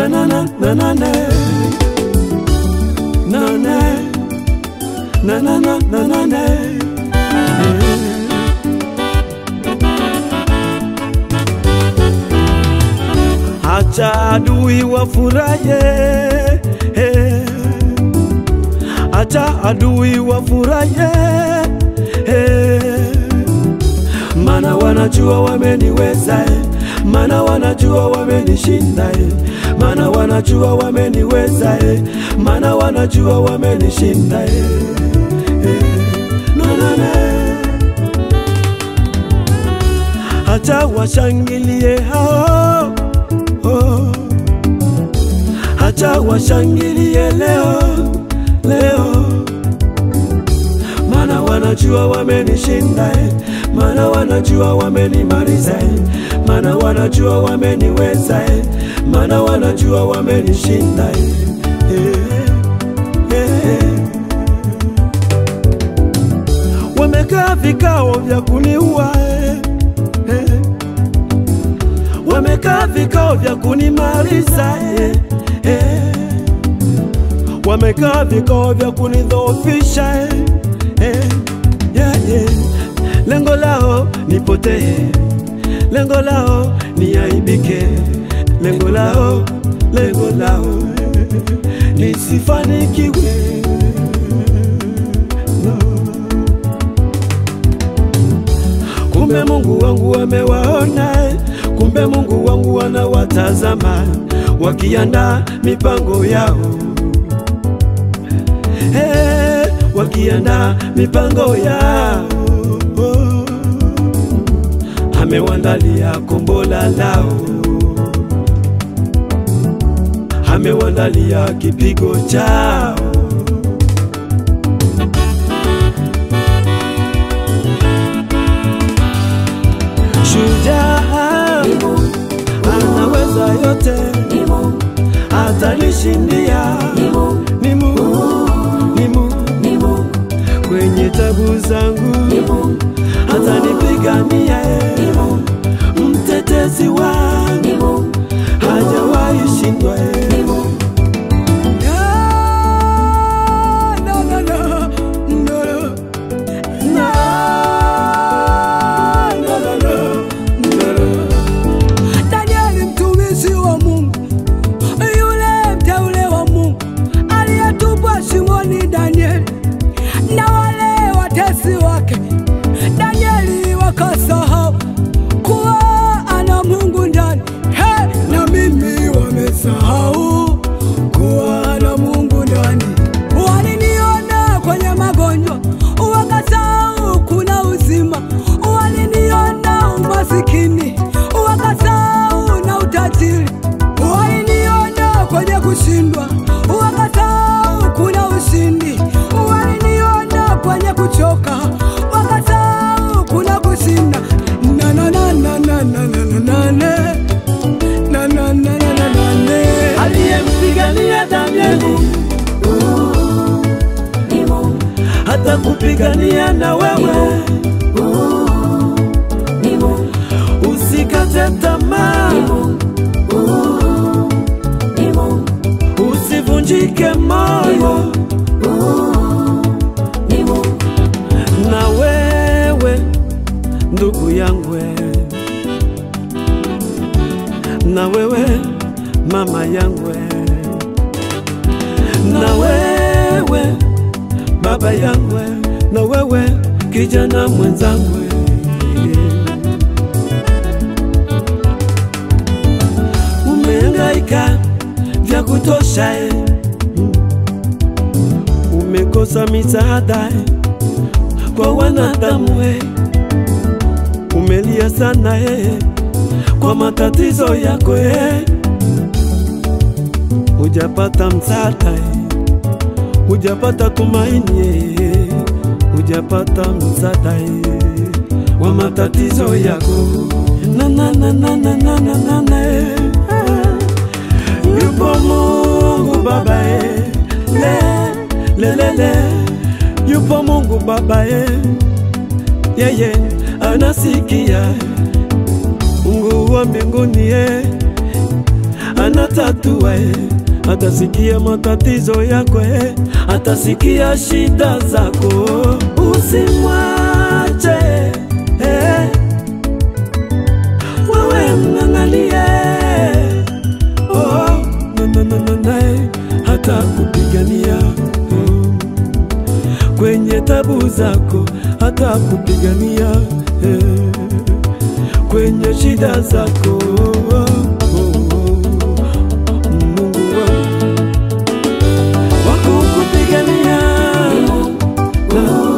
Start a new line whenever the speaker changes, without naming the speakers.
na na na na na na na na na na na na na na Acha adui wafuraye, eh. acha adui wafuraye, eh. mana wanajua wameniweza, eh. mana wanajua wamenishinda, eh. mana wanajua wameniweza, eh. mana wanajua wamenishinda, eh. eh. no, no, no. Acha washangilie hao oh. Acha washangilie leo leo, mana wanajua wamenishinda eh. mana wanajua wamenimaliza eh. mana wanajua wameniweza eh. mana wanajua wamenishinda eh. eh, eh. Wamekaa vikao vya kuniua eh. eh. Wamekaa vikao vya kunimaliza eh, eh. Wamekaa vikao vya kunidhoofisha eh, eh, yeah, yeah. Lengo lao nipotee, lengo lao niaibike, lengo lao, lengo lao eh, nisifanikiwe no. Kumbe Mungu wangu amewaona, eh. kumbe Mungu wangu anawatazama wakiandaa mipango yao hey, wakiandaa mipango yao amewandalia kombola lao, amewandalia kipigo chao. Shujaa anaweza yote, atanishindia. Ni Mungu, ni Mungu kwenye tabu zangu, atanipigania. eh. Mtetezi wangu hajawahi shindwa. eh. Ah, no, no, no, no, no. No, no, no, no, no.
Danieli mtumishi wa Mungu, yule mteule wa Mungu aliyetupwa shimoni, Danieli na wale watesi wake. Danieli wakasahau kuwa ana Mungu ndani. He, na mimi wamesahau kuwa ana Mungu ndani. Waliniona kwenye magonjwa, wakasahau kuna uzima. Waliniona umasikini, wakasahau na utajiri. Waliniona kwenye kushindwa, wakasahau kuna ushindi. Waliniona kwenye kuchoka, wakasahau kuna kushinda. Na na na na na na na na na na. Na na na na na na na.
aliyempigania Danieli hata kupigania na wewe, usikate tamaa, usivunjike moyo. Na wewe ndugu yangu, wewe. na wewe mama yangu, wewe. na wewe baba yangu, wewe. na wewe kijana mwenzangu, wewe. umehangaika vya kutosha eh. umekosa misaada eh, kwa wanadamu eh. umelia sana eh, kwa matatizo yako eh. hujapata msaada eh. hujapata tumaini eh. hujapata msaada eh. wa matatizo yako na na na na na na na na na eh. Yupo Mungu Baba eh. le le le le Yupo Mungu Baba eh. yeye anasikia Mungu wa mbinguni eh. anatatua eh. atasikia matatizo yako eh. atasikia shida zako usimwache eh. wewe mng'ang'anie oh, na, na, na, na, na, eh. hata kupigania oh. kwenye tabu zako hata kupigania eh. kwenye shida zako oh, oh, oh. Mungu wangu wakukupigania na